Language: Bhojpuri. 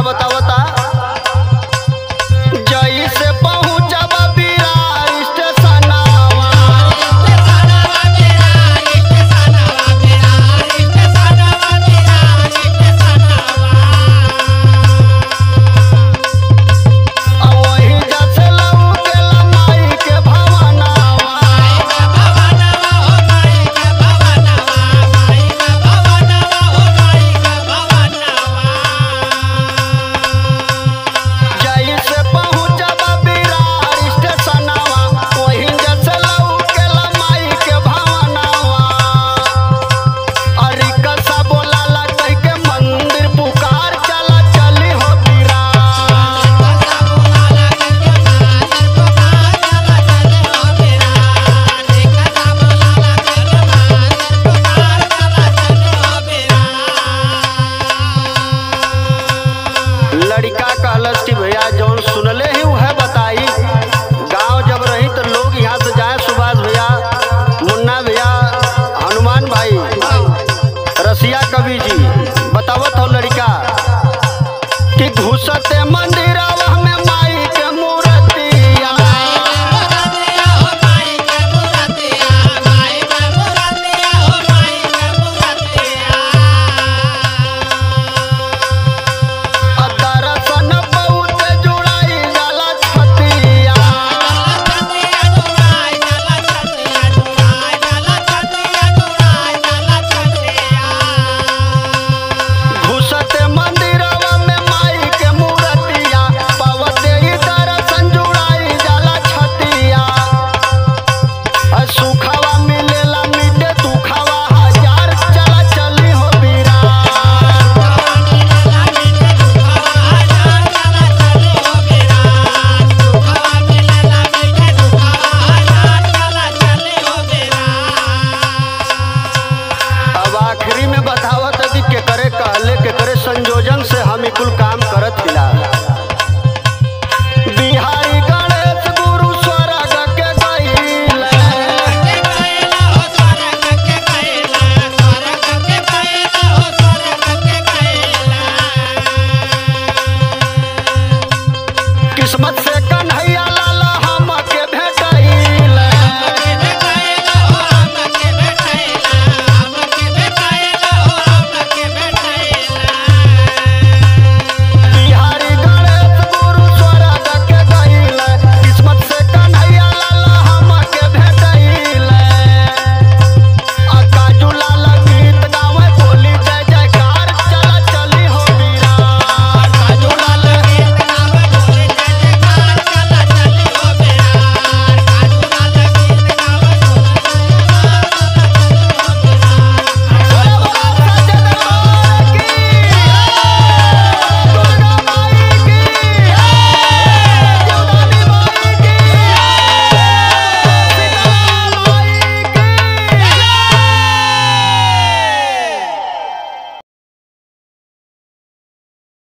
बतावता जई से पहुंचब बिरार स्टेशनवा आ वही जसे लऊ गेला माई के भवनवा जई से पहुंचब बिरार स्टेशनवा वही जसे लऊ गेला माई के भवनवा अरे कसा बोलाला कह के मंदिर पुकार चला चली हो बिरार लड़का कहलस कि भैया जौन सुनले ही वह बताई गांव जब रही तो लोग यहाँ से जाए सुभाष भैया मुन्ना भैया हनुमान भाई रसिया कवि जी बतावत हो लड़का कि घुसते मंदिरवा में माई के मूर्तिया आ दर्शन बहुत जुड़ाई जाला छतिया घुसते मंदिरवा में माई के मूर्तिया पवते ही दर्शन जुड़ाई जाला छतिया आ सुखवा मिलेला मिटे दुखवा हजार चला चली हो बिरार अब आखिरी में बतावत है कि केकरे कहले केकरे संयोजन से हम ई कुल काम करत हिला